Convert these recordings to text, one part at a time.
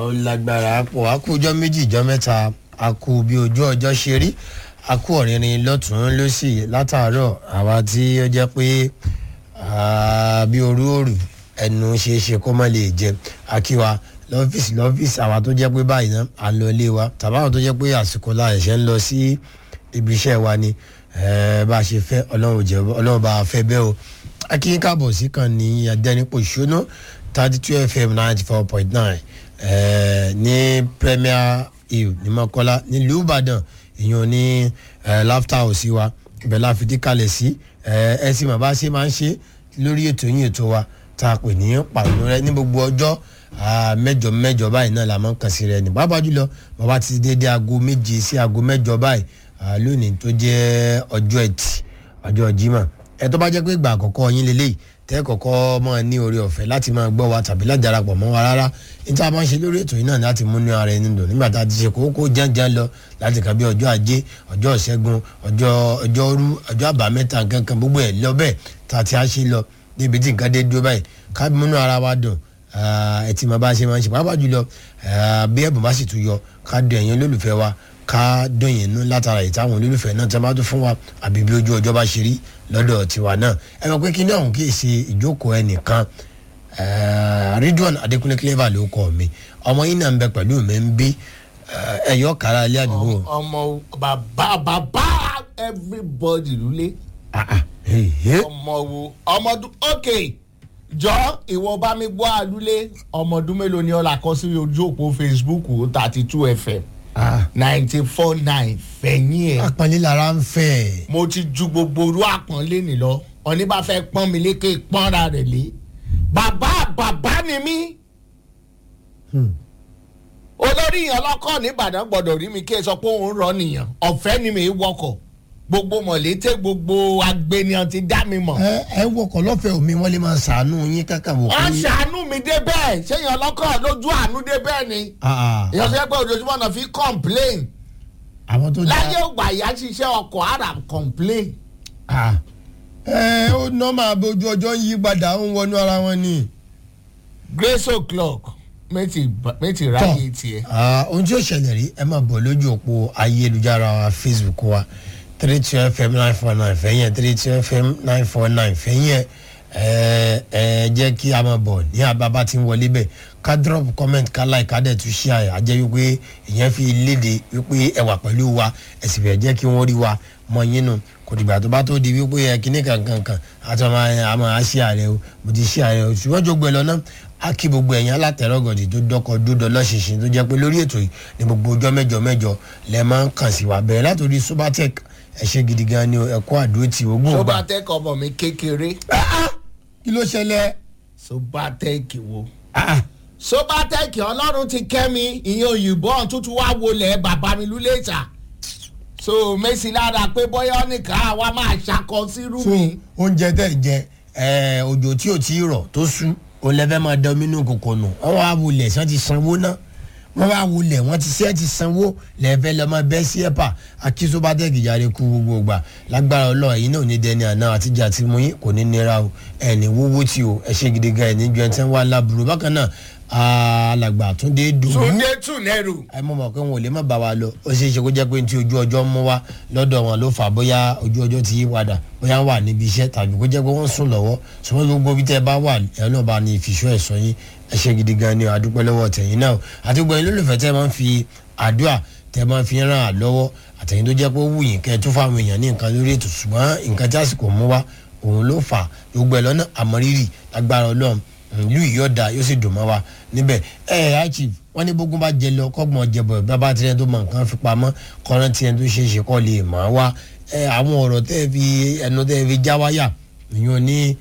ó lágbára pọ̀ a kú ọjọ́ méjì ìjọ́ mẹ́ta a kú bí ojú ọjọ́ ṣe rí a kú ọ̀rìnrìn lọ́tún lọ́sì látàárọ̀ àwa tí ó jẹ́ pé bí orú òrù ẹnu ṣe é ṣe kó má lè jẹ akíwa lọ́fíìsì lọ́fíìsì àwa tó jẹ́ pé báyìí náà à ń lọ ilé wa tàbí àwọn tó jẹ́ pé àsìkò la ẹ̀ṣẹ̀ ń lọ sí ibi iṣẹ́ wa ni bá a ṣe fẹ́ ọlọ́run jẹ́ ọlọ́run bá a fẹ́ bẹ́ẹ̀ o akíyín káàbọ̀ sí kan ní adẹ́nipò ìṣúná thirty two fm ninety four point nine ní premier hill ní mọ́kọ́lá nílùú ìbàdàn ìyẹn ní laughter house wa ibẹ̀ la fi dí kalẹ̀ sí ẹ sì mọ̀ bá ṣe máa ń ṣe lórí ètò yín ètò wa tá a pè ní pàrọ̀ rẹ ní gbogbo ọjọ́ mẹ́jọ mẹ́jọ báyìí náà la máa ń kàn sí rẹ ní bàbá jùlọ bàbá ti dédé aago méje sí aago mẹ́jọ báyìí lónìí tó jẹ́ ọjọ́ ẹtì ọjọ́ jimá ẹ tó bá jẹ́ pé ìgbà àkọ́kọ́ yín lélẹ́yìí tẹ́ kọ́kọ́ máa ní oore ọ̀fẹ́ láti máa gbọ́ wa tàbí láti darapọ̀ mọ́ wa rárá níta máa ń ṣe lórí ètò yìí náà láti múnú ara ẹni dùn nígbà tá a ti ṣe kókó jẹ́njẹ́n lọ láti kà bí ọjọ́ ajé ọjọ́ ìṣẹ́gun ọjọ́ ọjọ́rú ọjọ́ àbámẹ́ta nǹkan gbogbo ẹ̀ lọ bẹ́ẹ̀ tá a ti á ṣe lọ níbi tí nǹkan dé dúró báyìí ká múnú ara wa dùn ẹ ti máa bá ṣe máa ń ṣe pàápàá jùlọ bí ẹ̀bùn bá sì tún yọ ká dùn ẹ̀yin olólùfẹ́ wa ká dùn yín nú látara ìtàwọn olólùfẹ́ náà tí wọ́n bá tún fún wa àbí bí ojú ọjọ́ bá ṣe rí lọ́dọ̀ tiwa náà ẹ mọ̀ pé kí ní ọ̀hún kì í ṣe ìjókòó ẹnìkan ridwan adekunle clever ló kọ mi ọmọ yín náà ń bẹ pẹ̀lú mi ń bí ẹ̀yọ́ kára ilé àdúgbò. ọmọ bàbá bàbá everybody lulẹ̀ ọmọ wo ọmọ ọdún ok jọ ìwọ bá mi gbọ́ àlùlé ọmọ ọdún mélòó ni ọ̀la kọ sí ojú òpó facebook thirty two fm ninety four nine fẹ̀yìn ẹ̀. àpọ̀nlé lára ń fẹ́. mo ti ju gbogbo orú àpọ̀nlé nì lọ ọ̀ní bá fẹ́ pọ́n mi lékè pọ́nra rẹ̀ lé bàbá bàbá ni mí. olórí yẹn lọ́kọ̀ nìbàdàn gbọ́dọ̀ rí mi kí ẹ sọ pé òun rọ nìyẹn ọ̀fẹ́ ni mi wọkọ̀ gbogbo mọ̀lété gbogbo agbeniyan ti dá mi mọ̀. ẹ ẹ wọkọ̀ lọ́fẹ̀ẹ́ omi wọ́n lè máa ṣàánú yín kákà wò. wọ́n ṣàánú mi dé bẹ́ẹ̀ ṣéyàn lọ́kọ̀ lójú àánú dé bẹ́ẹ̀ ni. èèyàn sọ pé ojoojúmọ́ náà fi complain. àwọn tó dá láyé ògbà ìyá ṣiṣẹ́ ọkọ̀ ara complain. ẹ ó nọ́ọ̀mà bójú ọjọ́ ń yí padà ń wọnú ara wọn ni. grace o'clock méjì ráyè tiẹ̀. ohun tí ó ṣẹlẹ̀ rí ẹ máa bọ̀ lójú òpó ayélujára wa facebook wa three two fm nine four nine fẹ́yìn three two fm nine four nine fẹ́yìn ẹ ẹ jẹ́ kí a máa bọ̀ ní ababa tí ń wọlé bẹ́ẹ̀ ká drop comment ká like ká dẹ̀ tún share àjẹ́ wípé ìyẹn fi léde wípé ẹ wà pẹ̀lú wa ẹ sì fẹ́ jẹ́ kí wọ́n rí wa mọ yín nù kò dìgbà tó bá tó di wípé ẹ kíní kankankan àti ọmọ àmọ́ àṣì ààrẹ o mo ti ṣí ààrẹ o ṣùgbọ́n jogbo ẹ lọ náà a kí gbogbo ẹ̀yìn alátẹ̀rọ̀gọ̀dì tó dọ́kọ̀ dúdọ̀ lọ́ṣinṣin tó jẹ́ pé lórí ètò yìí ní gbogbo ọjọ́ mẹ́jọ mẹ́jọ lẹ́ máa ń kàn sí wa bẹ̀rẹ̀ látòrí subatec ẹ ṣe gidi gan ni ẹ kó àdúró tí o gbọ́n gbà. sobatec ọmọ mi kékeré. kí ló ṣẹlẹ̀. sobatec wo. sobatec ọlọ́run ti kẹ́ mi ìyẹn òyìnbó ọ̀hún tuntun wá wọlé bàbá mi lulẹ̀ ìta so mẹ́sì lára pé bọ́yá nìkan àwa máa ṣàkọ sírú mi. oúnjẹ tẹ̀ jẹ òjò tí ò tí ì rọ̀ tó sú òun lẹ́fẹ̀ẹ́ máa dán omi nù kòkò nù wọ́n wá wọlé sàn ti sanwó náà wọ́n wá wọlé wọ́n ti sẹ́ ti sanwó lẹ́fẹ̀ẹ́ lọ́mọ bẹ́ẹ̀ sí ẹ̀pà akísobatẹ́kì jáde kú gbogbo gbà lágbára ọlọ́ọ̀ yìí náà ní dẹni àná àtijọ́ àti mú yín kò ní nira o ẹ̀ ní wúwú tí o ẹ̀ ṣe gidi gan ẹ̀ ní ju ẹ̀ tí wọ́n wá láburú bákan náà alàgbà túndé dùn. túndé tùnẹ́rù. ẹ mọ̀ mọ̀ pé wọn ò lè má bá wa lọ ó ṣeé ṣe kó jẹ́ pé tí ojú ọjọ́ mú wa lọ́dọ̀ wọn ló fà bóyá ojú ọjọ́ ti yí padà bóyá wà níbi iṣẹ́ tàbí kó jẹ́ pé wọ́n sùn lọ́wọ́ ṣùgbọ́n gbogbo bí tẹ́ bá wà ẹ̀ náà bá ní ìfìṣọ́ ẹ̀sọ́ yín ẹ ṣe gidi gan ni àdúpẹ́ lọ́wọ́ tẹ̀yìn náà àti gbogbo ẹ̀yin lólùfẹ́ tẹ́ máa ń fi àdúrà tẹ́ máa ń fi ràn án lọ́wọ́ àtẹ̀yìn tó jẹ́ pé ó wù yín kẹ́ ẹ tún fáwọn èèyàn ní nǹkan lórí ètò ṣùgbọ́n nǹkan tí àsìkò mú wa òun ló fà gbogbo ẹ̀ lọ́nà àmọ́rírì lágbára ọlọ́run ìlú ìyọ̀dà yóò sì dùn mọ́ wa níbẹ̀ ẹ ẹ àìchì wọn ní bógun bá jẹ lọ kọ́gbọ̀n jẹbọ̀ bàbá tirẹ̀ tó mọ nǹkan fi pamọ́ kọ́ran tirẹ̀ tó ṣe é ṣe kọ́ lè mọ̀ á wá ẹ àwọn ọ̀rọ̀ tẹ́ fi ẹnu tẹ́ fi já wáyà ìyọ̀n ní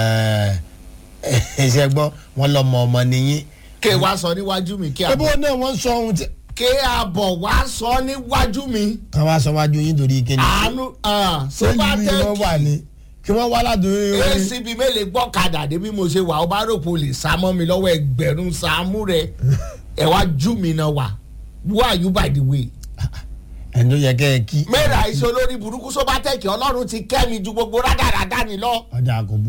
ẹsẹ̀ gbọ́ wọn lọ mọ ọmọ nìyí. ké wá sọ níwájú mi kí a ebo náà wọ́n sọ ohun tí. ké àbọ̀ wá sọ níwájú mi. kan wá sọ wájú yín torí kíni. àánú sobatẹ́kì kí wọ́n wá ládùúgbò rẹ. acb mélòó gbọ́kadà dé bí mo ṣe wà ó bá rò pé o lè sá mọ́ mi lọ́wọ́ ẹgbẹ̀rún sàmú rẹ ẹ wá jú mi náà wà who are you by the way. ẹni tó yẹ kẹ́ ẹ kí. mẹ́ra iṣẹ́ olórí burúkú sóbátẹ́kì ọlọ́run ti kẹ́ mi ju gbogbo rádaràdá ni lọ. ọjà kò